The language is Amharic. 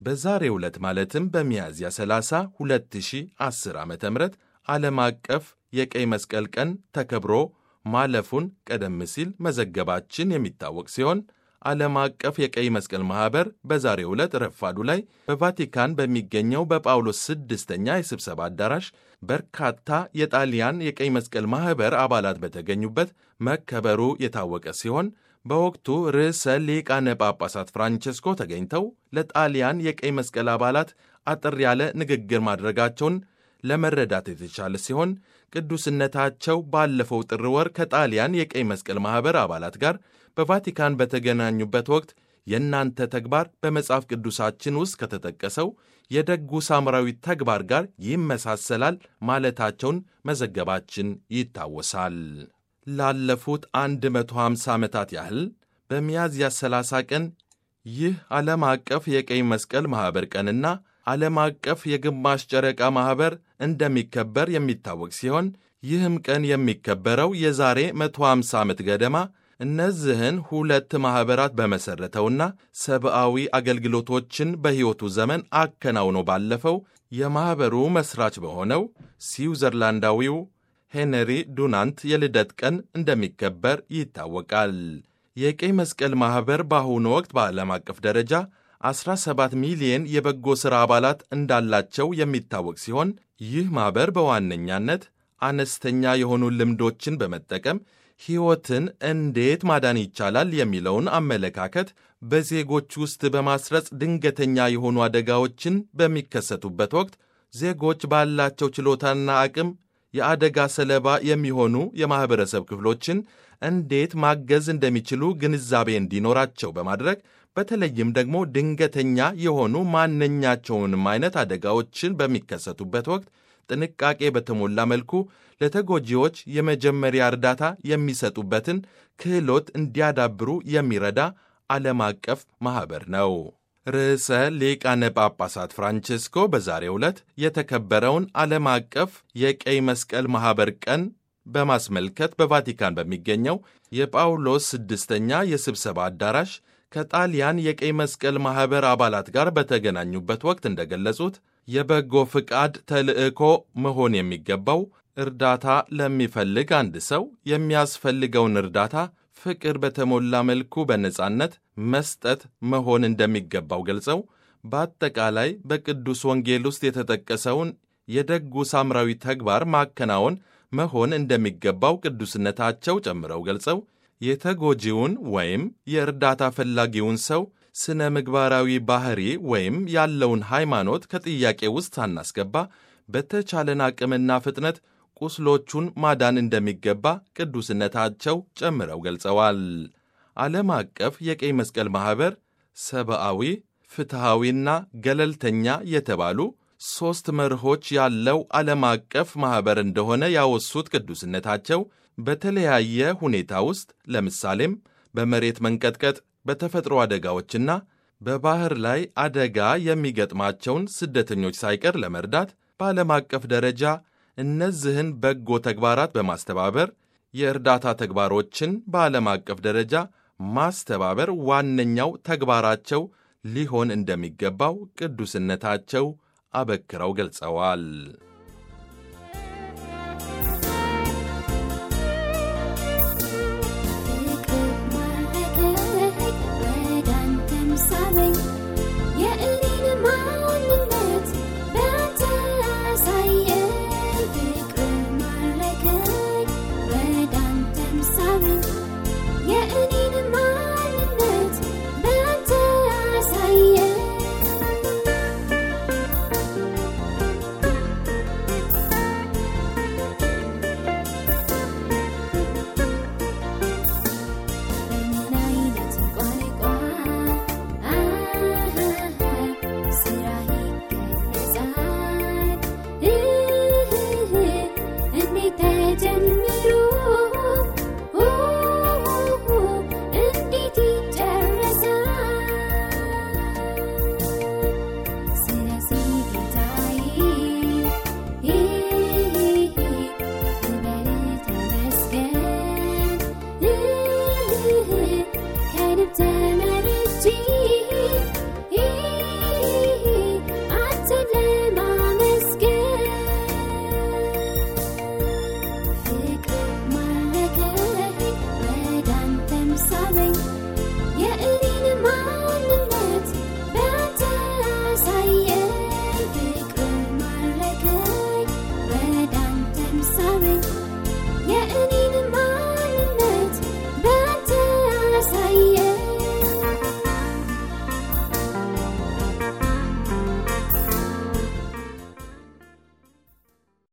በዛሬው ዕለት ማለትም በሚያዝያ 30 2010 ዓ ም ዓለም አቀፍ የቀይ መስቀል ቀን ተከብሮ ማለፉን ቀደም ሲል መዘገባችን የሚታወቅ ሲሆን ዓለም አቀፍ የቀይ መስቀል ማኅበር በዛሬው ዕለት ረፋዱ ላይ በቫቲካን በሚገኘው በጳውሎስ ስድስተኛ የስብሰባ አዳራሽ በርካታ የጣሊያን የቀይ መስቀል ማኅበር አባላት በተገኙበት መከበሩ የታወቀ ሲሆን በወቅቱ ርዕሰ ሊቃነ ጳጳሳት ፍራንቸስኮ ተገኝተው ለጣሊያን የቀይ መስቀል አባላት አጠር ያለ ንግግር ማድረጋቸውን ለመረዳት የተቻለ ሲሆን ቅዱስነታቸው ባለፈው ጥር ወር ከጣሊያን የቀይ መስቀል ማኅበር አባላት ጋር በቫቲካን በተገናኙበት ወቅት የእናንተ ተግባር በመጽሐፍ ቅዱሳችን ውስጥ ከተጠቀሰው የደጉ ሳምራዊ ተግባር ጋር ይመሳሰላል ማለታቸውን መዘገባችን ይታወሳል። ላለፉት 150 ዓመታት ያህል በሚያዝያ 30 ቀን ይህ ዓለም አቀፍ የቀይ መስቀል ማኅበር ቀንና ዓለም አቀፍ የግማሽ ጨረቃ ማኅበር እንደሚከበር የሚታወቅ ሲሆን ይህም ቀን የሚከበረው የዛሬ 150 ዓመት ገደማ እነዚህን ሁለት ማኅበራት በመሠረተውና ሰብአዊ አገልግሎቶችን በሕይወቱ ዘመን አከናውኖ ባለፈው የማኅበሩ መሥራች በሆነው ስዊዘርላንዳዊው ሄንሪ ዱናንት የልደት ቀን እንደሚከበር ይታወቃል። የቀይ መስቀል ማኅበር በአሁኑ ወቅት በዓለም አቀፍ ደረጃ 17 ሚሊየን የበጎ ሥራ አባላት እንዳላቸው የሚታወቅ ሲሆን ይህ ማኅበር በዋነኛነት አነስተኛ የሆኑ ልምዶችን በመጠቀም ሕይወትን እንዴት ማዳን ይቻላል የሚለውን አመለካከት በዜጎች ውስጥ በማስረጽ ድንገተኛ የሆኑ አደጋዎችን በሚከሰቱበት ወቅት ዜጎች ባላቸው ችሎታና አቅም የአደጋ ሰለባ የሚሆኑ የማኅበረሰብ ክፍሎችን እንዴት ማገዝ እንደሚችሉ ግንዛቤ እንዲኖራቸው በማድረግ በተለይም ደግሞ ድንገተኛ የሆኑ ማንኛቸውንም አይነት አደጋዎችን በሚከሰቱበት ወቅት ጥንቃቄ በተሞላ መልኩ ለተጎጂዎች የመጀመሪያ እርዳታ የሚሰጡበትን ክህሎት እንዲያዳብሩ የሚረዳ ዓለም አቀፍ ማኅበር ነው። ርዕሰ ሊቃነ ጳጳሳት ፍራንቼስኮ በዛሬው ዕለት የተከበረውን ዓለም አቀፍ የቀይ መስቀል ማኅበር ቀን በማስመልከት በቫቲካን በሚገኘው የጳውሎስ ስድስተኛ የስብሰባ አዳራሽ ከጣሊያን የቀይ መስቀል ማኅበር አባላት ጋር በተገናኙበት ወቅት እንደገለጹት የበጎ ፍቃድ ተልዕኮ መሆን የሚገባው እርዳታ ለሚፈልግ አንድ ሰው የሚያስፈልገውን እርዳታ ፍቅር በተሞላ መልኩ በነጻነት መስጠት መሆን እንደሚገባው ገልጸው በአጠቃላይ በቅዱስ ወንጌል ውስጥ የተጠቀሰውን የደጉ ሳምራዊ ተግባር ማከናወን መሆን እንደሚገባው ቅዱስነታቸው ጨምረው ገልጸው የተጎጂውን ወይም የእርዳታ ፈላጊውን ሰው ስነ ምግባራዊ ባህሪ ወይም ያለውን ሃይማኖት ከጥያቄ ውስጥ ሳናስገባ በተቻለን አቅምና ፍጥነት ቁስሎቹን ማዳን እንደሚገባ ቅዱስነታቸው ጨምረው ገልጸዋል። ዓለም አቀፍ የቀይ መስቀል ማኅበር ሰብአዊ፣ ፍትሐዊና ገለልተኛ የተባሉ ሦስት መርሆች ያለው ዓለም አቀፍ ማኅበር እንደሆነ ያወሱት ቅዱስነታቸው በተለያየ ሁኔታ ውስጥ ለምሳሌም በመሬት መንቀጥቀጥ፣ በተፈጥሮ አደጋዎችና በባሕር ላይ አደጋ የሚገጥማቸውን ስደተኞች ሳይቀር ለመርዳት በዓለም አቀፍ ደረጃ እነዚህን በጎ ተግባራት በማስተባበር የእርዳታ ተግባሮችን በዓለም አቀፍ ደረጃ ማስተባበር ዋነኛው ተግባራቸው ሊሆን እንደሚገባው ቅዱስነታቸው አበክረው ገልጸዋል።